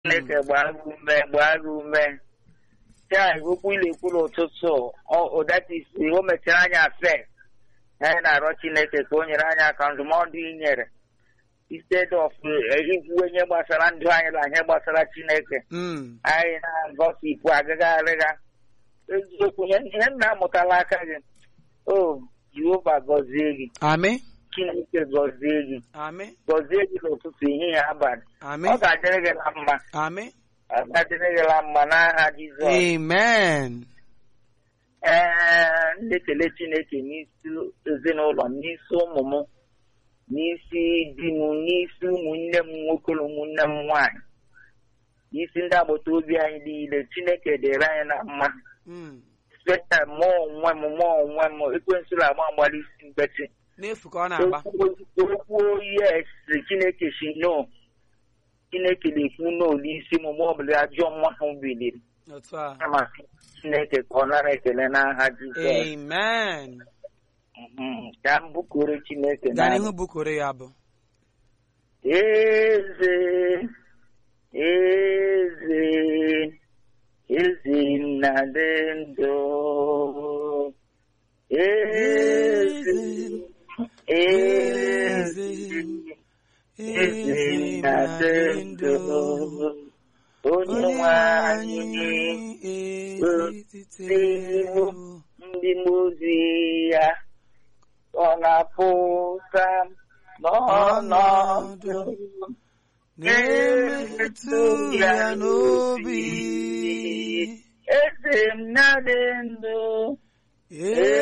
Chineke gbaa gị ume gbaa gị ume taa okwu ilekwu n'ụtụtụ ụdatisi o mechara anyị afe anyị na-arịọ Chineke ka o nyere anyị aka ndụmọdụ i nyere instead of ikwu ihe gbasara ndụ anyị na ihe gbasara Chineke anyị na-agọsipụ agaghị arịga eziokwu ihe m na-amụtala aka gị o Jehova gọzie gị Amị. Chineke gọzie gị Amị. gọzie gị n'ụtụtụ ehihie abalị Amị. ọ ga-adịrị gị na mma Amị. ọ ga-adịrị gị na mma n'aha Jizọs Amen. ee m na-ekele Chineke n'isi ezinụlọ m n'isi ụmụ m n'isi di m n'isi ụmụnne m nwoke na ụmụnne m nwaanyị n'isi ndị agbata obi anyị niile Chineke dịrị anyị na mma Mm. speta mụ onwe m mụ onwe m ekwensịrị agba mgbali isi mgbeti N'efu ka ọ na-agba. okwu yes Chineke si no Chineke na-ekwu no n'isi m mgbe ọbụla ajọ nwa ahụ biliri Otu a. kama Chineke ka ọ nara ekele n'aha Jizọs Amen. Mhm. ka m bụkuru Chineke Gaa n'abụ. n'ihu bukoro ya bụ. eze eze eze nna dị ndụ eze eze eze nna dị ndụ onye nwe anyị ezitero ndị mmụzi ya ọ na-apụta n'ọnọdụ na-emetụ ya n'obi eze m na-adị ndụ